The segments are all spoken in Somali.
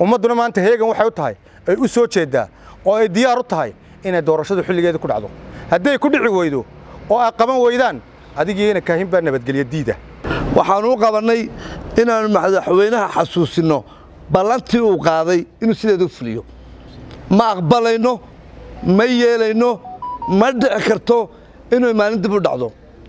ummadduna maanta heegan waxay u tahay ay u soo jeeddaa oo ay diyaar u tahay inay doorashadu xilligeeda ku dhacdo hadday ku dhici weydo oo ay qaban weydaan adigiina kaahin baa nabadgelyo diida waxaanu u qabannay inaannu madaxweynaha xasuusinno ballantii uu qaaday inuu sideedu fuliyo ma aqbalayno ma yeelayno ma dhici karto inuu maalin dib u dhacdo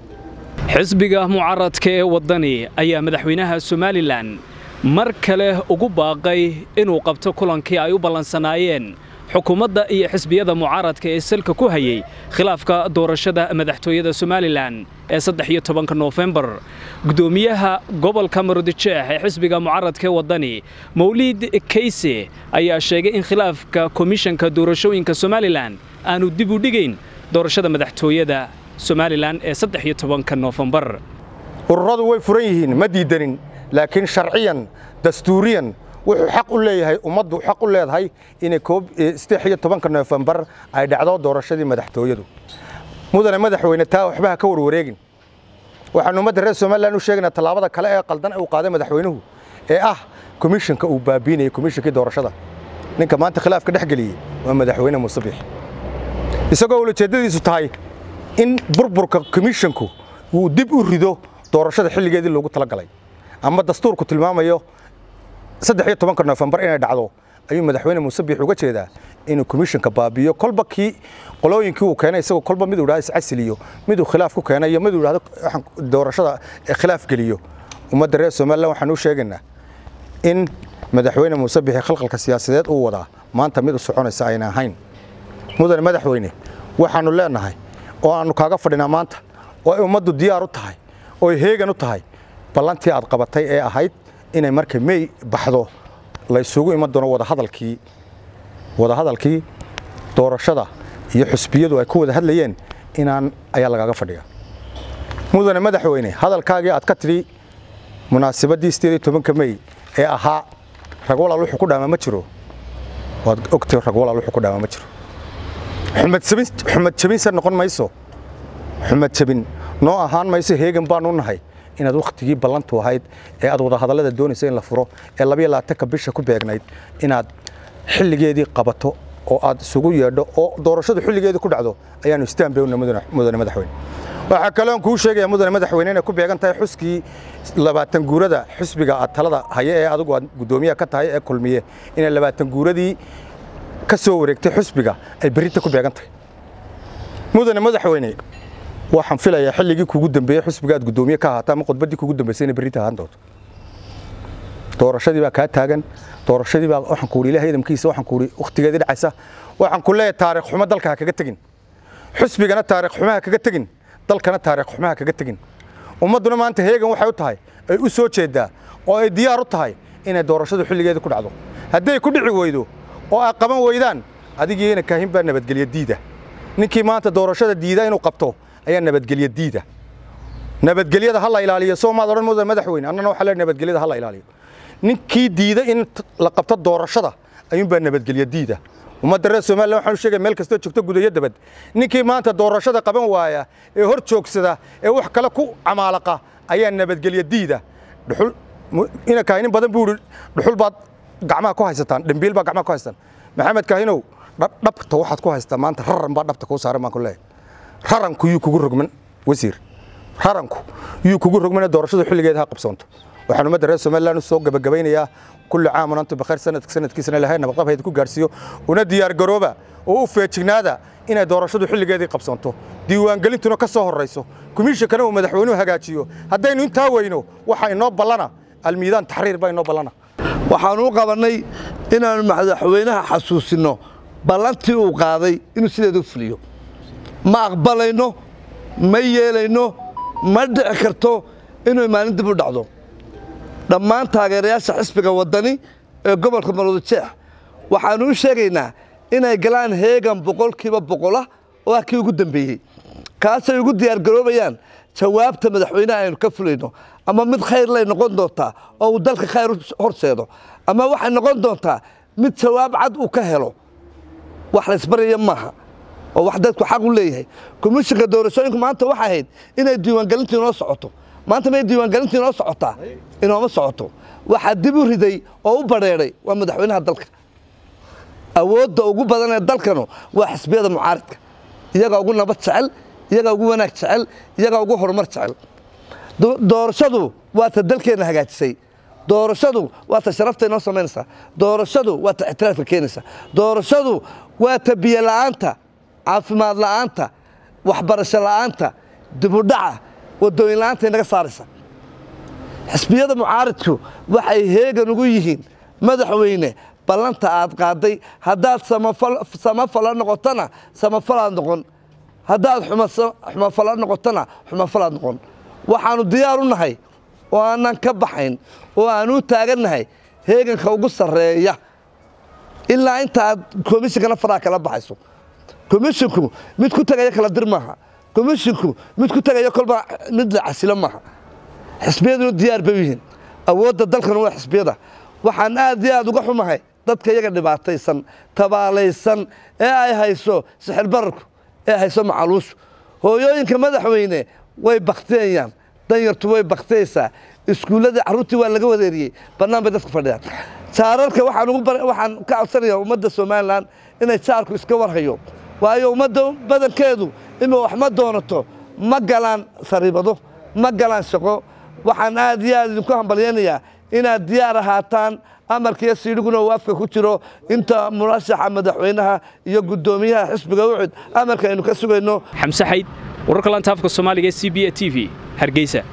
xisbiga mucaaradka ee waddani ayaa madaxweynaha somalilan mar kale ugu baaqay inuu qabto kulankii ay u ballansanaayeen xukuumadda iyo xisbiyada mucaaradka ee salka ku hayey khilaafka doorashada madaxtooyada somalilan ee saddex iyo tobanka noofembar guddoomiyaha gobolka maroodijeex ee xisbiga mucaaradka ee waddani mawliid kayse ayaa sheegay in khilaafka komishanka doorashooyinka somalilan aanu dib u dhigayn doorashada madaxtooyada somalilan ee saddex iyo tobanka noofembar ururadu way furan yihiin ma diidanin laakiin sharciyan dastuuriyan wuxuu xaq u leeyahay ummaddu xaq u leedahay inay saddex iyo tobanka noofembar ay dhacdo doorashadii madaxtooyadu mudane madaxweyne taa waxba ha ka warwareegin waxaanu ummadda reer somalilan u sheegaynaa tallaabada kale ee qaldan uu qaaday madaxweynuhu ee ah komishanka uu baabiinayay komishankii doorashada ninka maanta khilaafka dhex geliyey waa madaxweyne muuse biix isagoo ulajeeddadiisu tahay in burburka komishanku uu dib u rido doorashada xilligeedii loogu talagalay ama dastuurku tilmaamayo saddex iyo tobanka noofembar inay dhacdo ayuu madaxweyne muuse biix uga jeedaa inuu komishanka baabiiyo kolba kii qolooyinkii uu keenay isagoo kolba miduu idhahdo iscasiliyo miduu khilaaf ku keenay iyo miduu idhahdo doorashada khilaaf geliyo ummadda reer somalilan waxaan u sheegaynaa in madaxweyne muuse biixi khalqalka siyaasadeed uu wadaa maanta mid u soconaysa ayna ahayn mudane madaxweyne waxaannu leenahay oo aannu kaaga fadhinaa maanta oo ay ummaddu diyaar u tahay oo ay heegan u tahay ballantii aad qabatay ee ahayd inay marka mey baxdo la isugu iman doono wadahadalkii wadahadalkii doorashada iyo xusbiyadu ay ku wada hadlayeen inaan ayaa lagaaga fadhiya mudane madaxweyne hadalkaagii aad ka tidhi munaasibaddii sideed iyo tobanka mey ee ahaa rag walaal wuxuu ku dhaamaa ma jiro waad ogtay rag walaal wuxuu ku dhaamaa ma jiro xumad jabinse noqon mayso xumad jabin noo ahaan mayso heegan baanu nahay inaad wakhtigii ballantu ahayd ee aad wadahadallada doonaysa in la furo ee labayo labaatanka bisha ku beegnayd inaad xilligeedii qabato oo aad isugu yeedho oo doorashadu xilligeedii ku dhacdo ayaanu istaanbewna mudane madaxweyne waxaa kaloon kuu sheegaya mudane madaxweyne inay ku beegan tahay xuskii labaatan guurada xusbiga aad talada haya ee adigu aad guddoomiyaha ka tahay ee kulmiye inay labaatan guuradii ka soo wareegtay xusbiga ay berrinta ku beegan tahay mudane madaxweyne waxaan filayaa xilligii kugu dambeeyey xusbiga aad guddoomiye ka ahaata ama khudbaddii kugu dambeysay inay berrinta ahaan doonto doorashadii baa kaa taagan doorashadii baa waxaan ku ilahay idamkiisa waxaan ku wakhtigeedii dhacaysa waxaan ku leeyahay taariikh xumo dalka ha kaga tegin xusbigana taariikh xumo ha kaga tegin dalkana taariikh xumo ha kaga tegin ummadduna maanta heegan waxay u tahay ay u soo jeeddaa oo ay diyaar u tahay inay doorashadu xilligeeda ku dhacdo hadday ku dhici weydo oo ay qaban weydaan adigiina kaahin baa nabadgelyo diida ninkii maanta doorashada diida inuu qabto ayaa nabadgelyo diida nabadgelyada ha la ilaaliyo soo maad odhan mudan madaxweyne annana waxaa leeyahay nabadgelyada ha la ilaaliyo ninkii diida in la qabto doorashada ayuunbaa nabadgelyo diida ummadda reer somalilan waxaan u sheegaya meel kastoo joogto gudayo dabad ninkii maanta doorashada qaban waaya ee hor joogsada ee wax kale ku camaalaqa ayaa nabadgelyo diida dhuxul ina kaahinin badan buu ihi dhuxul baad gacmaha ku haysataan dhambiil baa gacmaha ku haysataan maxamed kaahinow dhabta waxaad ku haysataa maanta raran baa dhabta kuu saaran baan ku leeyahay raranku yuu kugu rogman wasiir raranku yuu kugu rogmane doorashadu xilligeeda ha qabsoonto waxaan ummadda reer somalilan u soo gabagabaynayaa kulli caamun antum bikhayr sanadka sanadkiisana ilahay nabadqab hayda ku gaarsiiyo una diyaargarooba oo u feejignaada inay doorashadu xilligeedii qabsoonto diiwaangelintuna ka soo horrayso komishinkana uu madaxweynuhu hagaajiyo haddaynu intaa weyno waxaa inoo ballana almiidaan taxriir baa inoo ballana waxaanu u qabannay inaannu madaxweynaha xasuusinno ballantii uu qaaday inuu sideedu fuliyo ma aqbalayno ma yeelayno ma dhici karto inuu maalin dib u dhacdo dhammaan taageerayaasha xisbiga waddani ee gobolka maroodijeex waxaannu u sheegaynaa inay galaan heegan boqolkiiba boqola oo ah kii ugu dambeeyey kaasay ugu diyaargaroobayaan jawaabta madaxweyneha aynu ka fulayno ama mid khayr lay noqon doontaa oo uu dalka khayr horseedo ama waxay noqon doontaa mid jawaab cad uu ka helo wax laysbaraya maaha oo wax dadku xaq u leeyahay komishinka doorashooyinku maanta waxay ahayd inay diiwaangelintii inoo socoto maanta may diiwaangelintii inoo socotaa inooma socoto waxaa dib u riday oo u badheedhay waa madaxweynaha dalka awoodda ugu badan ee dalkanu waa xisbiyada mucaaridka iyagaa ugu nabad jecel iyagaa ugu wanaag jecel iyagaa ugu horumar jecel doorashadu waa ta dalkeenna hagaajisay doorashadu waa ta sharafta inoo samaynaysaa doorashadu waa ta ixtiraafka keenaysa doorashadu waa ta biyo la'aanta caafimaad la'aanta waxbarasho la'aanta dibudhaca wadooyin la'aanta inaga saaraysa xisbiyada mucaaridku waxay heegan ugu yihiin madaxweyne ballanta aad qaaday haddaad samafala noqotona samafalaad noqon haddaad xumafala noqotona xumafalaad noqon waxaannu diyaar u nahay oo aanan ka baxayn oo aanu u taagannahay heeganka ugu sarreeya ilaa inta aad komishinkana faraha kala baxayso komishinku mid ku tegaya kala dir maaha komishinku mid ku tegaya kolba mid la casilo maaha xisbiyaduna diyaar bay u yihiin awoodda dalkana waa xisbiyada waxaan aad iyo aad uga xumahay dadka iyaga dhibaataysan tabaalaysan ee ay hayso sixir bararku ee hayso macaluushu hooyooyinka madaxweyne way baktiyayaan danyartu way baktiyaysaa iskuulladii carruurtii waa laga wadeeriyey bannaan bay dadku fadhiyaan jaararka waxaan ka codsanayaa ummadda somalilan inay jaarku iska warhayo waayo ummadda badankeedu ima wax ma doonato ma galaan sariibado ma galaan shaqo waxaan aad iyo aad idinku hambalyaynayaa inaad diyaar ahaataan amarkiiyo siidhiguna uu afka ku jiro inta murashaxa madaxweynaha iyo guddoomiyaha xisbiga ucud amarka aynu ka sugayno xamse xayd wararka lanta afka soomaaliga e c b a t v hargeysa